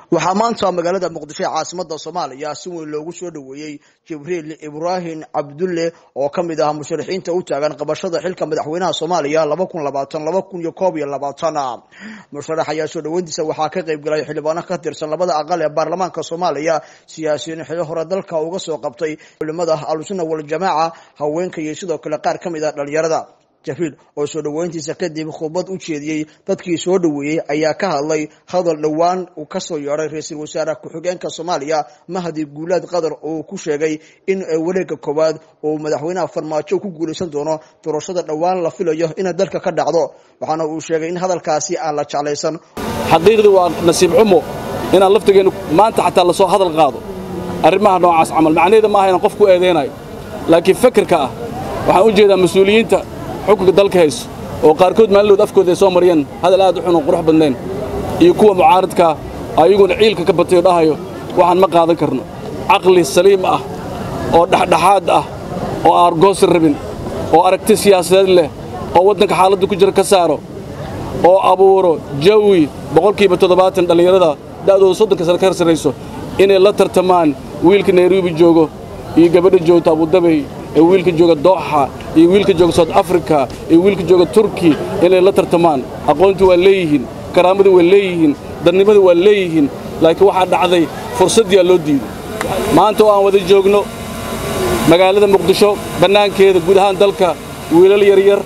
waxaa maanta magaalada muqdisho ee caasimada soomaaliya si weyn loogu soo dhoweeyey jibriil ibraahim cabdulle oo ka mid ah musharaxiinta u taagan qabashada xilka madaxweynaha soomaaliya laba kun labaatan laba kun iyo koob iyo labaatan musharax ayaa soo dhoweyntiisa waxaa ka qayb galay xildhibaano ka tirsan labada aqal ee baarlamaanka soomaaliya siyaasiyiin xilo hore dalka uga soo qabtay culimada ahlusunna waljamaaca haweenka iyo sidoo kale qaar ka mid ah dhalinyarada jabriil oo soo dhoweyntiisa kadib khudbad u jeediyey dadkii soo dhoweeyey ayaa ka hadlay hadal dhowaan uu kasoo yeedhay ra-iisul wasaare ku-xigeenka soomaaliya mahdi guulaad qadar oo ku sheegay in wareega koowaad uu madaxweynaha farmaajo ku guulaysan doono doorashada dhowaan la filayo inay dalka ka dhacdo waxaana uu sheegay in hadalkaasi aan la jeclaysan xaqiiqdii waa nasiib xumo inaan laftigeennu maanta xataa lasoo hadal qaado arrimaha noocaas camal macnaheeda maaha inaan qof ku eedaynayo laakiin fakirka ah waxaan u jeedaa mas-uuliyiinta xukunka dalka hayso oo qaarkood maalinood afkooda ay soo mariyeen hadal aad u xun oo qurux badnayn iyo kuwa mucaaradkaa ayaguna ciilka ka batay oo dhahayo waxaan ma qaadan karno caqli saliim ah oo dhexdhexaad ah oo aan argoosi rabin oo aragti siyaasadeed leh oo waddanka xaaladda ku jira ka saaro oo abuuro jawi boqolkiiba toddobaatan dhallinyarada da'dooda soddonka sano ka sarrayso inay la tartamaan wiilka nairobi joogo iyo gabadha joogta abudabey ee wiilka jooga dooxa iyo wiilka jooga south africa iyo wiilka jooga turki inay la tartamaan aqoontii waa leeyihiin karaamadii waa leeyihiin darnimadii waa leeyihiin laakiin waxaa dhacday fursaddiyaa loo diiday maanta oo aan wada joogno magaalada muqdisho bannaankeeda guud ahaan dalka wiilal yaryar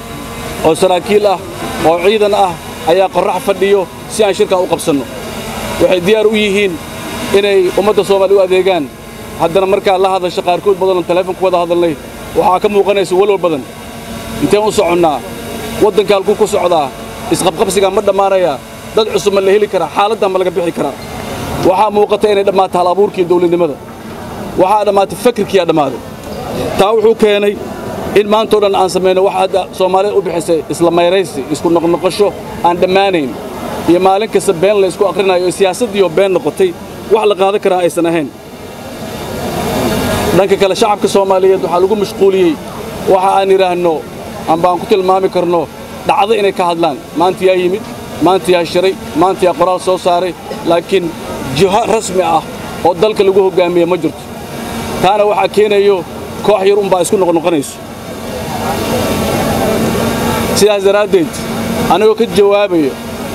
oo saraakiil ah oo ciidan ah ayaa qorrax fadhiyo si aan shirkaa u qabsanno waxay diyaar u yihiin inay ummadda soomaaliya u adeegaan haddana markaa la hadasha qaarkood badanoo taleefon ku wada hadalnay waxaa ka muuqanaysa walwal badan inteen u soconnaa waddanka halkuu ku socdaa isqabqabsigaa ma dhammaanayaa dad cusub ma la heli karaa xaaladdan ma laga bixi karaa waxaa muuqata inay dhammaato hal abuurkiiyo dawladnimada waxaa dhammaatay fakirkiiyaa dhammaaday taa wuxuu keenay in maantao dhan aan samayno waxa hadda soomaalida u bixisay isla mayraysi isku noqnoqosho aan dhammaanayn iyo maalin kasta been la ysku akhrinayo oo siyaasaddiioo been noqotay wax la qaadan karaa aysan ahayn dhanka kale shacabka soomaaliyeed waxaa lagu mashquuliyey waxa aan idhaahno amba aan ku tilmaami karno dhacdo inay ka hadlaan maanta yaa yimid maanta yaa shiray maanta yaa qoraal soo saaray laakiin jiho rasmi ah oo dalka lagu hoggaamiye ma jirto taana waxaa keenayo koox yar unbaa isku noqnoqonayso sidaas daraaddeed anigoo ka jawaabayo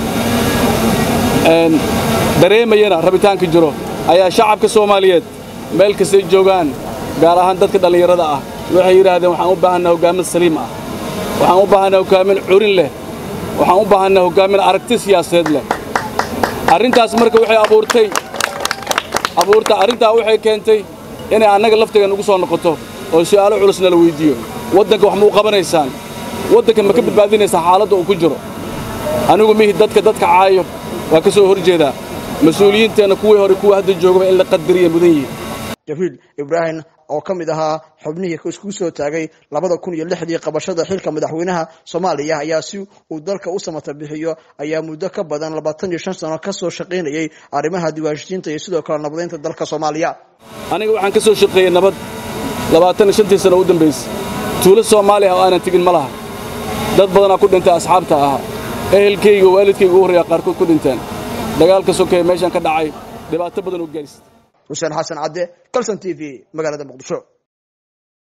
dareemayana rabitaanka jiro ayaa shacabka soomaaliyeed meel kastay joogaan gaar ahaan dadka dhallinyarada ah waxay yidhaahdeen waxaan u baahanaa hoggaamin saliim ah waxaan u baahanaa hoggaamin curin leh waxaan u baahanaa hoggaamin aragti siyaasadeed leh arrintaas marka waxay abuurtay abuurta arrintaa waxay keentay inay annaga laftigan ugu soo noqoto oo su'aalo culusna la weyddiiyo waddanka wax ma u qabanaysaan waddanka ma ka badbaadinaysaan xaaladda uu ku jiro anigu mihi dadka dadka caayo waa ka soo hor jeedaa mas-uuliyiinteenna kuwii hore kuwa hadda joogaba in la qadariya mudan yihiin jabriil ibraahim oo ka mid ahaa xubnihii isku soo taagay labada kun iyo lixdii qabashada xilka madaxweynaha soomaaliya ayaa si uu dalka u samata bixiyo ayaa muddo ka badan labaatan iyo shan sano ka soo shaqaynayey arrimaha diwaanshisiinta iyo sidoo kale nabadaynta dalka soomaaliya aniga waxaan ka soo shaqeeyey nabad labaatan iyo shantii sano u dambaysay tuulo soomaaliya oo aanan tegin ma laha dad badanaa ku dhintay asxaabta ahaa ehelkayga waalidkayga u horreeyaa qaarkood ku dhinteen dagaalka sokeeye meeshaan ka dhacay dhibaato badan oo gaarista xuseen xasan cadde calson t v magaalada muqdisho